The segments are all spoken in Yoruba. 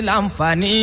láǹfààní.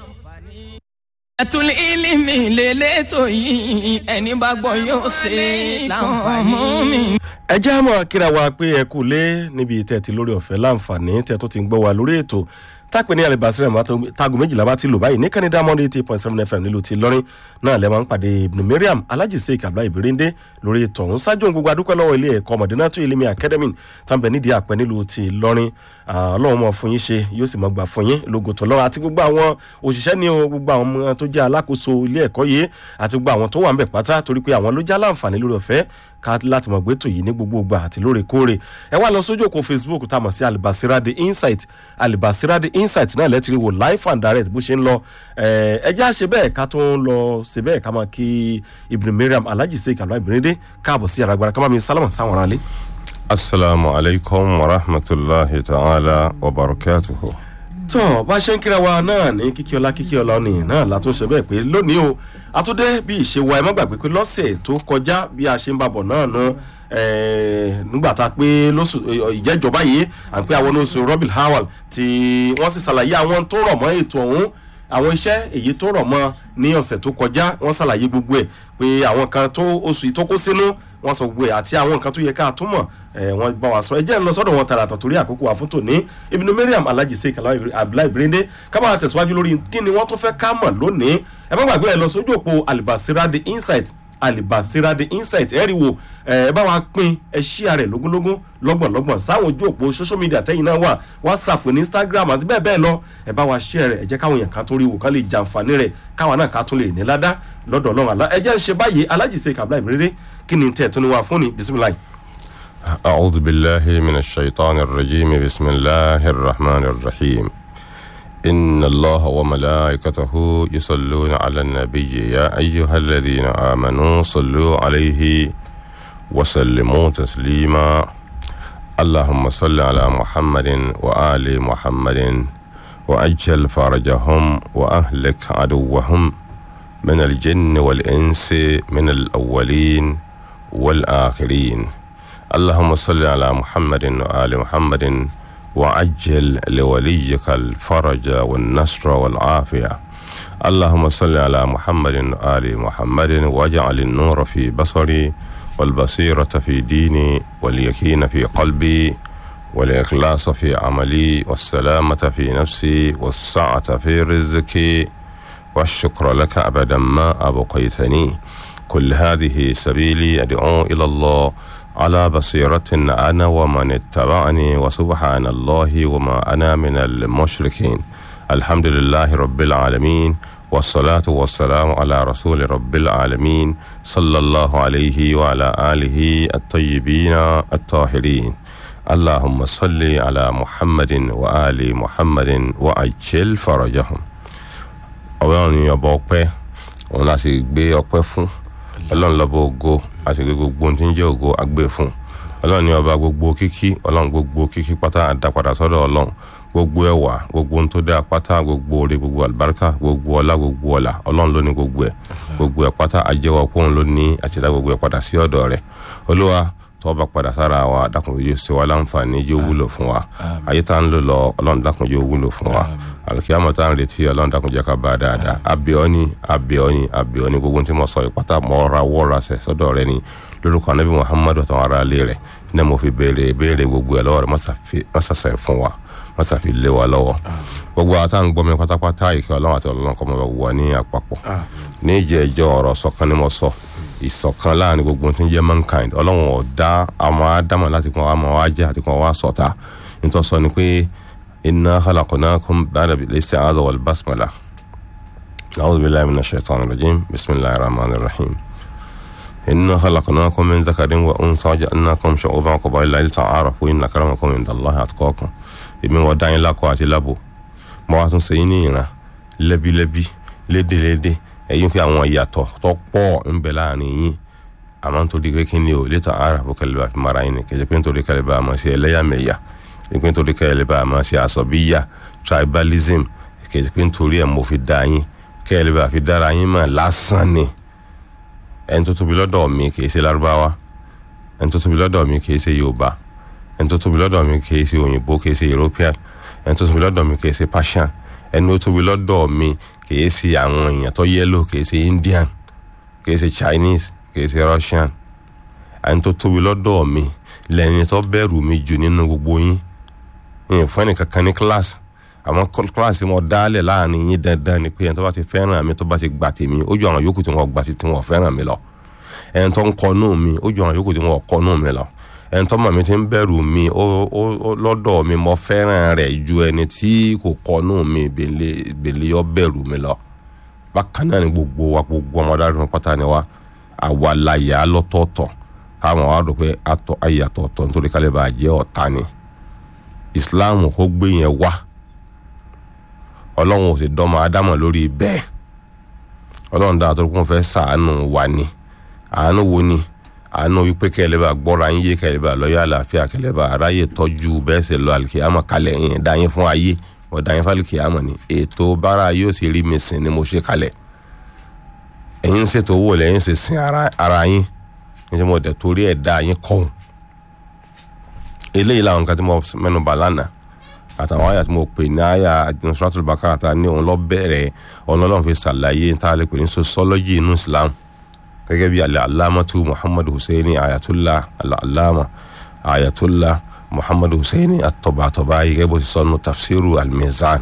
ẹ̀tún ilimi lélẹ́tọ̀ yìí ẹni bá gbọ́ yóò ṣe láǹfààní. ẹ jẹ́ àmọ́ kíra wa pé ẹ kú lé níbi tẹ́ ti lórí ọ̀fẹ́ láǹfààní tẹ́ tó ti ń gbọ́ wa lórí ètò tápẹ́ ní alibasirẹ̀ mọ́ tágo méjìlá bá ti lò báyìí ní kẹ́ni diamond eighty point seven fm nílùú ti lọ́rin náà lẹ́ máa ń pàdé ibùdó mariam alhaji sheik abdullahi ibirinde lórí ètò ọ̀hún ṣáájú ohun gbogbo adúpẹ́ lọ́wọ́ ilé ẹ̀kọ́ mọ̀dínátù ilimi academy tàbí nídìí àpẹ nílùú ti lọ́rin ọlọ́run mọ̀ fún yín ṣe yóò sì mọ̀ gbà fún yín lógo tó lọ́wọ́ àti gbogbo àwọn òṣìṣẹ́ ní o gbogbo àwọn ọmọ tó jẹ́ alákòóso ilé ẹ̀kọ́ yìí àti gbogbo àwọn tó wà ń bẹ̀ pátá torí pé àwọn ló já láǹfààní lórí ọ̀fẹ́ ká láti mọ̀ gbẹ́tò yìí ní gbogbo ìgbà àti lóòrèkóòrè ẹ wá lọ sójú òkú facebook tá a mọ̀ sí alibasira the insight alibasira the insight náà lẹ́tìrì wò live and direct bó ṣe ń lọ ẹ jẹ́ àṣẹ bẹ́ẹ̀ ká tó ń lọ ṣe bẹ́ẹ̀ ká máa kí ibn mariam alhaji sheik alhaji ibirinde káàbọ̀ sí àràgbára ká máa mi sálámà sáwọn aráalé. asalaamu alaykum wa rahmatulahi ta'ala wa barakatuhu. tó bá ṣe ń kíra wa náà ní kíkí ọlá kíkí ọlá ni náà látúnṣe bẹ́ẹ̀ pé lónìí o àtúndé bí ìṣe wa ẹ má gbàgbé pé lọ́sẹ̀ tó kọjá bí a ṣe ń bàbọ̀ náà nu nígbà tá a pé lóṣù ìjẹ́jọba yìí à ń pé àwọn oṣù robin howell tí wọ́n sì ṣàlàyé àwọn tó rọ̀ mọ́ ètò ọ̀hún àwọn iṣẹ́ èyí tó rọ̀ mọ́ ní ọ̀sẹ̀ tó kọjá wọ́n ṣàlàyé gbogbo ẹ̀ pé àwọn kan tó oṣù yìí tó kó sínú wọ́n sọ gbogbo ẹ̀ àti àwọn nǹkan tó yẹ ká túmọ̀ wọ́n bá wa sọ ẹ jẹ́ ń lọ sọ́dọ̀ wọn tààràtà torí àkókò wa fún tòní ibùdó mariam alhaji sheik abdullahi birinde ká máa tẹ̀síwájú lórí kí ni wọ́n tún fẹ́ ká mọ̀ lónìí ẹ má gbàgbé ẹ lọ sójú òpó alibasira the insight alibasira the insight ẹ rí wo ẹ bá wa pín ẹ ṣíà rẹ lógúnlógún lọ́gbọ̀nlọ́gbọ̀n sáwọn ojú òpó social media tẹ́yìn náà wà whatsapp ní instagram àti bẹ́ẹ̀ bẹ́ẹ̀ lọ ẹ bá wa ṣíà rẹ ẹ jẹ́ káwọn èèyàn kan tó rí wò ká lè jàǹfààní rẹ káwọn náà ká tún lè ní ládá lọ́dọ̀ ọlọ́run àlá ẹ jẹ́ ń ṣe báyìí alájì ṣe kàbílà ìmíríré kí ni tẹ̀ tó ní wà fún ni bisimilayi. أعوذ بالله من الشيطان الرجيم بسم الله الرحمن الرحيم إن الله وملائكته يصلون على النبي يا أيها الذين آمنوا صلوا عليه وسلموا تسليما اللهم صل على محمد وآل محمد وأجل فرجهم وأهلك عدوهم من الجن والإنس من الأولين والآخرين اللهم صل على محمد وآل محمد وعجل لوليك الفرج والنصر والعافية اللهم صل على محمد وآل محمد واجعل النور في بصري والبصيرة في ديني واليقين في قلبي والإخلاص في عملي والسلامة في نفسي والسعة في رزقي والشكر لك أبدا ما أبقيتني كل هذه سبيلي أدعو إلى الله على بصيرة أنا ومن اتبعني وسبحان الله وما أنا من المشركين الحمد لله رب العالمين والصلاة والسلام على رسول رب العالمين صلى الله عليه وعلى آله الطيبين الطاهرين اللهم صل على محمد وآل محمد وعجل فرجهم ọlọ́run ni ọba ọpẹ́ òun la sì gbé ọpẹ́ fún ọlọ́run lọ́ba ògo a sì gbé gbogbo ohun tí ń jẹ́ ògo agbé fún ọlọ́run ni ọba gbogbo kíkí ọlọ́run gbogbo kíkí pátá àdápadà sọ́dọ̀ ọlọ́run gbogbo ẹwà gbogbo ohun tó dá pátá gbogbo orí gbogbo àlùbáríkà gbogbo ọlá gbogbo ọlà ọlọ́run ló ní gbogbo ẹ̀ gbogbo ẹ̀ pátá àjẹwọ́ pọ́n ló ní àtìdá gbogbo ẹ̀ padà sí ọ̀dọ̀ rẹ̀ olúwa tó bá padà sára wa dákun yóò ṣe wa láǹfààní yóò wúlò fún wa ayé tá ń lò lọ ọlọ́run dákun yóò wúlò fún wa alikiyama tá ń retí ọlọ́run dákun jẹ́ ká bá a dáadáa abiọ́ni abiọ́ni abiọ́ni gbogbo tí mo sọ ìpátá mọ́ra wọ́ra sẹ̀ sọ́dọ̀ rẹ ni lórúkọ anabi muhammadu àtàwọn ará ilé rẹ̀ ní mo fi béèrè béèrè gbogbo ẹ̀ lọ́wọ́ rẹ̀ mọ́sàsẹ̀ fún wa mọ́sàfi lé wa lọ́wọ́ gbogbo àtà ń gbọ́mi pátápátá ìkẹ́ ọlọ́run àti ọlọ́run kọ́ mọ́ wà ní àpapọ̀ ní ìjẹ́jọ́ ọ̀rọ̀ sọ̀kan ni mo sọ ìṣọ̀kan láàrin gbogbo tí ń jẹ́ mankind ọlọ́run ọ̀dá àwọn ádámọ̀ láti kún àwọn ajẹ́ àti kún àwọn sọ̀tà nítorí sọ ni pé iná khalaqnakum ba'da al-isti'adha wal basmala a'udhu billahi minash shaitanir rajim bismillahir rahmanir rahim إنا خلقناكم من ذكر وأنثى وجعلناكم شعوبا وقبائل لتعارفوا إن أكرمكم عند الله أتقاكم èmi wọ́n dá yín lákọ àti lábò mo wá tún ṣe yín ní ìran lẹ́bílẹ́bí lédèlédè ẹ̀yin fi àwọn ìyàtọ̀ tó pọ̀ ń bẹ láàrin yín àmọ́ nítorí pé kí ni o létò ara bó kẹlẹ́ bá fi mara yín ni kẹjẹ pé nítorí kẹlẹ́ bá a máa ṣe ẹlẹ́yàmẹ̀yà pé nítorí kẹlẹ́ bá a máa ṣe àsọ̀bíyà tribalism kẹjẹ pé nítorí ẹ̀ mo fi dá yín kẹlẹ́ bá a fi dára yín mọ̀ lásán ni ẹni tó tóbi lọ́dọ̀ mi kì í ṣe lárúbáwá ẹni tó tóbi lọ́dọ̀ mi kì í ṣe yorùbá ẹni tó tóbi lọ́dọ̀ mi kì í ṣe òyìnbó kì í ṣe european ẹni tó tóbi lọ́dọ̀ mi kì í ṣe persian ẹni ó tóbi lọ́dọ̀ mi kìí ṣe àwọn èèyàn tó yẹ́lò kìí ṣe indian kìí ṣe chinese kìí ṣe russian ẹni tó tóbi lọ́dọ̀ mi lẹ́ni tó bẹ̀rù mi jù nínú gbogbo yín yín fún ẹnìkankan ní kíláàsì àwọn kíláàsì wọn dálẹ̀ láàrin yín dandan ni pé ẹni tó bá ti fẹ́ràn mi tó bá ti gbà tèmi ó ju àwọn yòókù tí wọ́n gbà tí wọ́n fẹ́ràn mi lọ ẹni tó ń kọnú mi ó ju àwọn yòókù tí wọ́n kọnú mi lọ ẹni tó mọ̀ mi ti ń bẹ̀rù mi ó ó lọ́dọ̀ mi mo fẹ́ràn rẹ̀ ju ẹni tí kò kọnú mi bèlè ọ bẹ̀rù mi lọ bákan náà ni gbogbo wa gbogbo ọmọdé àdúgbò pátá ni wa àwa la yà á lọ́tọ̀ọ̀tọ̀ káwọn wa rò pé àtọ̀ ayàtọ̀ọ̀tọ̀ nítorí kálí bá jẹ́ ọ̀tá ni islam kò gbé yẹn wá ọlọ́run ò sì dọ́mọ ádámọ̀ lórí bẹ́ẹ̀ ọlọ́run dáa tó kún fẹ́ sàánú wa ni àánú wo ni àánú wípé kẹlẹ́ bá gbọ́ra yín yé kẹlẹ́ bá lọ́yọ́ àlàáfíà kẹlẹ́ bá aráyè tọ́jú bẹ́ẹ̀ sì lọ àlìkìyàmọ̀ kalẹ̀ yẹn dá yín fún ayé wọ́n dá yín fún àlìkìyàmọ̀ ni ètò bára yóò sì rí mi sìn ni mo ṣe kalẹ̀ ẹ̀yin ń ṣètò owó lẹ́yìn ṣe sin ara yín ní sẹ́ mo dẹ̀ torí ẹ̀ dá yín kọ́hún eléyìí làwọn nǹkan tí mo mẹ́nu bà lánàá àtàwọn àyà tí mo pè ní àyà nusratul bakara ta ní òun lọ bẹ̀rẹ̀ ọ̀nà ọlọ́run fi ṣàlàyé tá a lè pè ní sociology inú islam gẹ́gẹ́ bí alẹ́ alámọ́tú muhammadu hussein ayatollah alama ayatollah muhammadu hussein atọ́bàtọ́bà yìí gẹ́gẹ́ bó ti sọnù tafsiru almizan.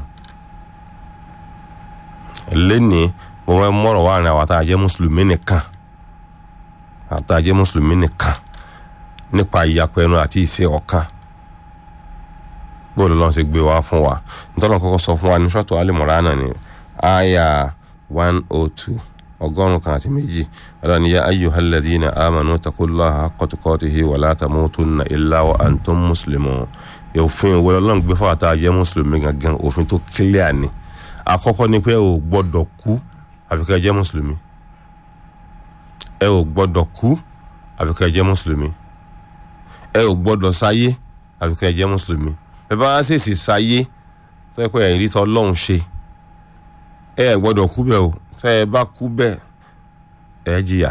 lẹ́ni mo fẹ́ mọ̀rọ̀ wá ní àwọn àtàjẹ́ mùsùlùmí nìkan àtàjẹ́ mùsùlùmí nìkan nípa ìyapẹ́ ẹnu àti ìṣe ọ̀kan bóòlù lọ́n ṣe gbé wá fún wa nítorí kọ́kọ́ sọ fún wa ní sọ́tò alimọ̀ránà ní àyà one oh two ọgọ́rùn-ún kan àti méjì ọ̀dọ̀ ni ya ayyuhal ladhina amanu taqullaha haqqa tuqatihi wa la tamutunna illa wa antum muslimun òfin ìwé ọlọ́run gbé fún àtà jẹ́ mùsùlùmí gangan òfin tó kílíà ni àkọ́kọ́ ni pé ẹ ò gbọ́dọ̀ kú àfi ká jẹ́ mùsùlùmí ẹ ò gbọ́dọ̀ kú àfi ká jẹ́ mùsùlùmí ẹ ò gbọ́dọ̀ sáyé àfi ká jẹ́ mùsùlùmí ẹ bá ṣèṣì sáyé tó yẹ pé ẹ̀yìn rí tọ́ ọlọ́run ṣe ẹ ẹ gbọ́dọ̀ kú bẹ́ẹ̀ o tẹ́ ẹ bá kú bẹ́ẹ̀ ẹ jìyà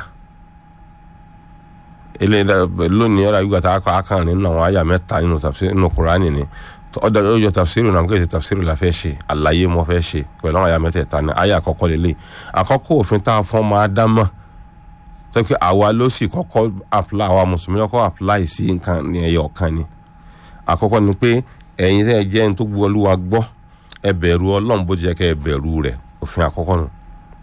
eléyìí lónìí ọ̀rọ̀ àyùgbà tá a kọ́ akàn nínú àwọn àyà mẹ́ta nínú tafsir nínú kuraani ni ọ̀dọ̀ ọjọ́ tafsir náà kò ṣe tafsir la fẹ́ ṣe àlàyé mo fẹ́ ṣe pẹ̀lú àwọn àyà mẹ́tẹ̀ẹ̀ta ní àyà àkọ́kọ́ lélẹ̀ àkọ́kọ́ òfin tá a fọ́n máa dá mọ́ tó pé àwa ló sì kọ́kọ́ apply àwa mùsùlùmí lọ́kọ́ apply sí nǹkan ní ẹyọ kan ni àkọ́kọ́ ni pé ẹ̀yin tẹ́ ẹ jẹ́ ẹni tó gbọ́ olúwa gbọ́ ẹ bẹ̀rù ọlọ́run bó ti yẹ kẹ́ ẹ bẹ̀rù rẹ̀ òfin àkọ́kọ́ nù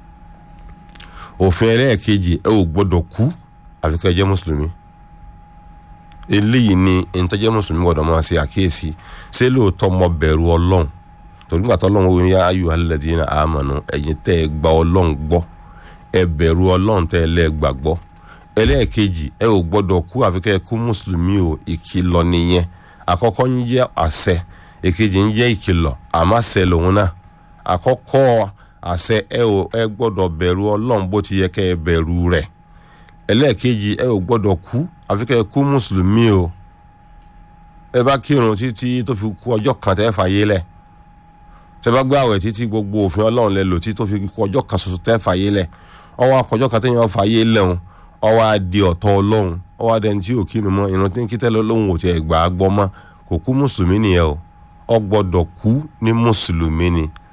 òfin ẹlẹ́ẹ̀kejì ẹ ò gbọ́dọ̀ kú àfi kẹ́ ẹ jẹ́ mùsùlùmí eléyìí ni ìtọ́jẹ́ mùsùlùmí gbọ́dọ̀ máa ṣe àkíyèsí ṣé lóòótọ́ mọ bẹ̀rù ọlọ́run torí nígbà tó ọlọ́run wo ni ayò alladhina amanu ẹ̀yin tẹ́ ẹ gba ọlọ́run gbọ́ ẹ bẹ̀rù ọlọ́run tẹ́ ẹ lẹ́ gbàgbọ́ ẹlẹ́ẹ̀kejì ẹ ò gbọ́dọ̀ kú àfi kẹ́ ẹ kú mùsùlùmí o ìkìlọ̀ nìyẹn àkọ́kọ́ ń jẹ́ àṣẹ èkejì ń jẹ́ ìkìlọ̀ àmọ́ àṣẹ lòun náà àkọ́kọ́ àṣẹ ẹ ò ẹ gbọ́dọ̀ bẹ̀rù ọlọ́run bó ti yẹ kẹ́ ẹ bẹ̀rù rẹ̀ ẹlẹ́ẹ̀kejì ẹ ò gbọ́dọ̀ kú àfi kẹ́ ẹ kú mùsùlùmí o ẹ bá kírun títí tó fi kú ọjọ́ kan tẹ́ fàyè lẹ̀ tẹ́ bá gbààwẹ̀ títí gbogbo òfin ọlọ́run lẹ lò títí tó fi kú ọjọ́ kan ṣoṣo tẹ́ fàyè lẹ̀ ọwọ́ akọjọ́ kan tẹ́yìn fàyè lẹ́hùn ọwọ́ adì ọ̀tọ̀ ọlọ́run ọwọ́ adẹni tí ò kírun mọ́ ìrun tí ń kí tẹ́lẹ̀ lóhùn ò tiẹ̀ gbà á gbọ́ mọ́ kò kú mùsùlùmí nìyẹn o ọ gbọ́dọ̀ kú ní mùsùlùmí ni